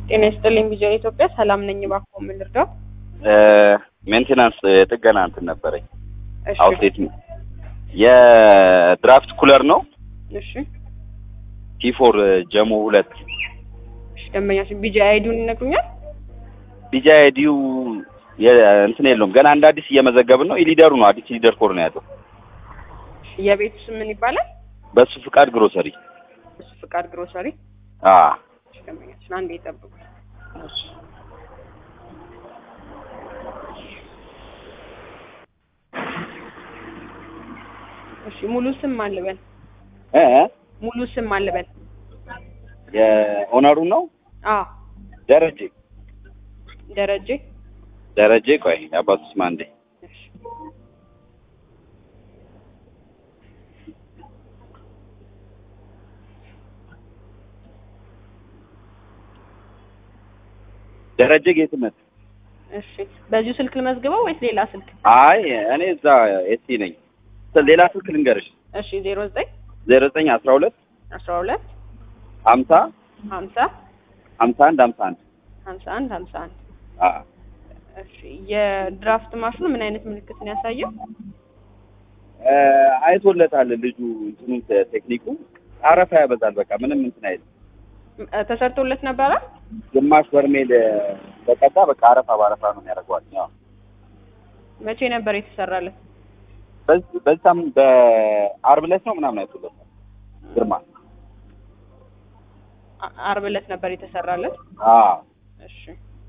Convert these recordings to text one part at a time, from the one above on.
ጤና ይስጥልኝ ቪዥን ኢትዮጵያ ሰላም ነኝ። እባክዎ ምን ልርዳው? ሜንቴናንስ ጥገና እንትን ነበረኝ። እሺ አውትሌት የድራፍት ኩለር ነው እሺ ቲፎር ጀሞ ሁለት እሺ ደንበኛችን ቢጂ አይዲውን ይነግሩኛል? ቢጃ አይዲው እንትን የለውም ገና እንደ አዲስ እየመዘገብን ነው። ኢሊደሩ ነው አዲስ ኢሊደር ኮድ ነው ያለው። የቤቱ ስም ምን ይባላል? በሱ ፍቃድ ግሮሰሪ እሱ ፍቃድ ግሮሰሪ። አ እሺ ደንበኛችን አንዴ ይጠብቁ። እሺ ሙሉ ስም ማን ልበል? እ ሙሉ ስም ማን ልበል? የኦነሩ ነው አዎ ደረጀ ደረጀ። ደረጀ ቆይ የአባቱ ስም አንዴ እሺ ደረጀ ጌትነት እሺ በዚሁ ስልክ ልመዝግበው ወይስ ሌላ ስልክ? አይ እኔ እዛ ኤሲ ነኝ ሌላ ስልክ ልንገርሽ እሺ ዜሮ ዘጠኝ ዜሮ ዘጠኝ አስራ ሁለት አስራ ሁለት ሀምሳ ሀምሳ ሀምሳ አንድ ሀምሳ አንድ ሀምሳ አንድ ሀምሳ አንድ አ እሺ የድራፍት ማሽኑ ምን አይነት ምልክት ነው ያሳየው? እ አይቶለታል ልጁ እንትኑን ቴክኒኩ አረፋ ያበዛል። በቃ ምንም እንትን አይልም። እ ተሰርቶለት ነበረ? ግማሽ በርሜል በቀዳ በቃ አረፋ በአረፋ ነው የሚያደርገዋል። ያው መቼ ነበር የተሰራለት? በዚህ በዛም በአርብ ዕለት ነው ምናምን አይቶለታል ግርማ አ- አርብ ዕለት ነበር የተሰራለት። አ እሺ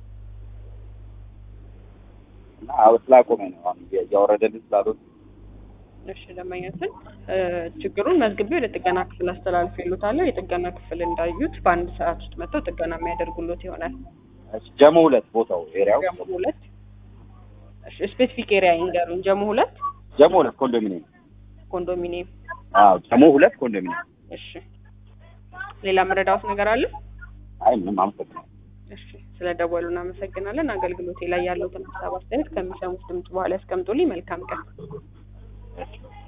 እና አዎ ስላቆመ ነው አሁን እያ- እያወረደልን ስላልሆነ እሺ ደንበኛችን እ ችግሩን መዝግቤ ወደ ጥገና ክፍል አስተላልፍ ይሉታለሁ። የጥገና ክፍል እንዳዩት በአንድ ሰዓት ውስጥ መጥተው ጥገና የሚያደርጉሎት ይሆናል። እሺ፣ ጀሞ ሁለት ቦታው ኤሪያው ጀሞ ሁለት እሺ ስፔሲፊክ ኤሪያ ይንገሩኝ። ጀሞ ሁለት ጀሞ ሁለት ኮንዶሚኒየም ኮንዶሚኒየም። አዎ ጀሞ ሁለት ኮንዶሚኒየም እሺ ሌላ መረዳት ነገር አለ? አይ ምንም አመሰግናለሁ እሺ ስለ ደወሉ እናመሰግናለን። አገልግሎቴ ላይ ያለውትን ሀሳብ አስተያየት ከሚሰሙት ድምጽ በኋላ ያስቀምጡልኝ። መልካም ቀን። እሺ